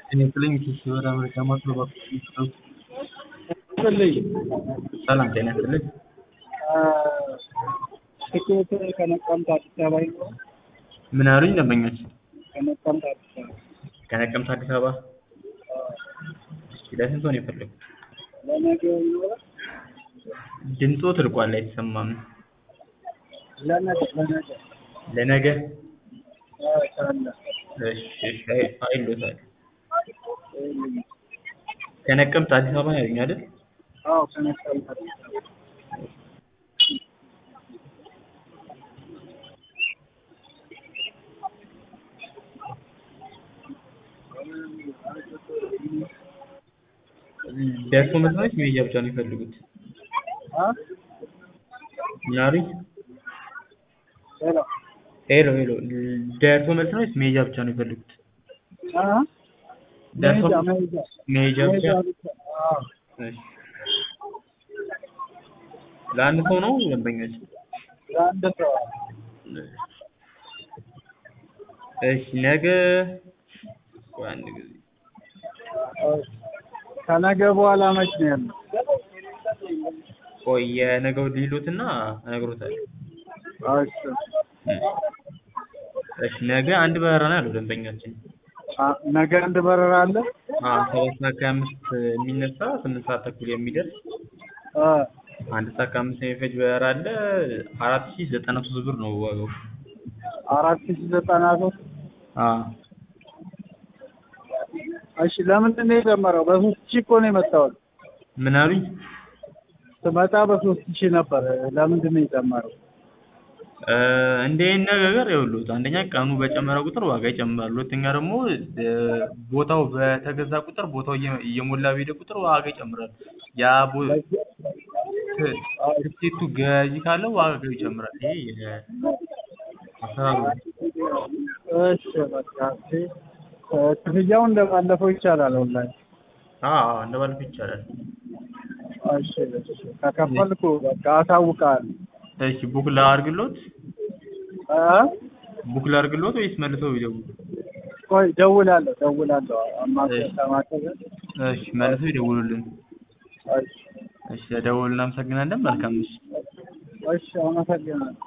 ጤናይስጥልኝ ከሽወራ አሜሪካ ማስገባት ይስጥልኝ ሰላም ጤና ይስጥልኝ ትኬት ከነቀምት አዲስ አበባ ይኖራል? ምን አሉኝ ደንበኞች ከነቀምት አዲስ አበባ ከነቀምት አዲስ አበባ እስኪ ለስንት ሰው ነው የፈለጉት ለነገ ይኖራል? ድምፆ ትርቋል አይሰማም ለነገ ለነገ ለነገ አዎ ካለ እሺ እሺ አይ- አይሎታል ከነቀምት አዲስ አበባ ነው ያሉኝ አይደል አዎ ከነቀምት አዲስ አበባ ደርሶ መልስ ነው መሄጃ ብቻ ነው የሚፈልጉት አ ምን አሉኝ ሄሎ ሄሎ ሄሎ ደርሶ መልስ ነው ወይስ መሄጃ ብቻ ነው የሚፈልጉት አ ደርሶ መሄጃ መሄጃ መሄጃ ብቻ መሄጃ ብቻ አዎ እሺ ለአንድ ሰው ነው ደንበኞች ለአንድ ሰው እሺ ነገ ቆይ አንድ ጊዜ እሺ። ከነገ በኋላ መች ነው ያለው? ቆይ የነገው ሊሉትና እነግሮታለሁ እሺ እሺ ነገ አንድ በረራ ነው ያለው ደንበኛችን አ ነገ አንድ በረራ አለ? አዎ ሰባት ሰዓት ከሀያ አምስት የሚነሳ ስምንት ሰዓት ተኩል የሚደርስ አ አንድ ሰዓት ከአምስት የሚፈጅ በረራ አለ አራት ሺህ ዘጠና ሶስት ብር ነው ዋጋው አራት ሺህ ዘጠና ሶስት አዎ እሺ ለምንድን ነው የጨመረው? በሶስት ሺህ እኮ ነው የመጣሁት። ምን አሉኝ ስመጣ በሶስት ሺህ ነበር። ለምንድን ነው የጨመረው? እ እንደ ይህን ነገር ይኸውልዎት አንደኛ ቀኑ በጨመረ ቁጥር ዋጋ ይጨምራል። ሁለተኛ ደግሞ እ ቦታው በተገዛ ቁጥር ቦታው እየ- እየሞላ በሄደ ቁጥር ዋጋ ይጨምራል። ያ ቦ ት- ትኬቱ ገዢ ካለው ዋጋው ይጨምራል። ይሄ የ- አሰራሩ ነው። እሺ በቃ እሺ። እ ክፍያው እንደባለፈው ይቻላል ኦንላይን። አዎ አዎ እንደባለፈው ይቻላል። እሺ እሺ። ከከፈልኩ በቃ አሳውቃለሁ። እሺ ቡክ ላድርግሎት እ ቡክ ላድርግሎት ወይስ መልሰው ይደውሉ? ቆይ ደውላለሁ ደውላለሁ። አማከ እሺ። ከማከለ እሺ መልሰው ይደውሉልን። እሺ እሺ ደውሉልን። እናመሰግናለን። መልካም ምሽት። እሺ አመሰግናለሁ።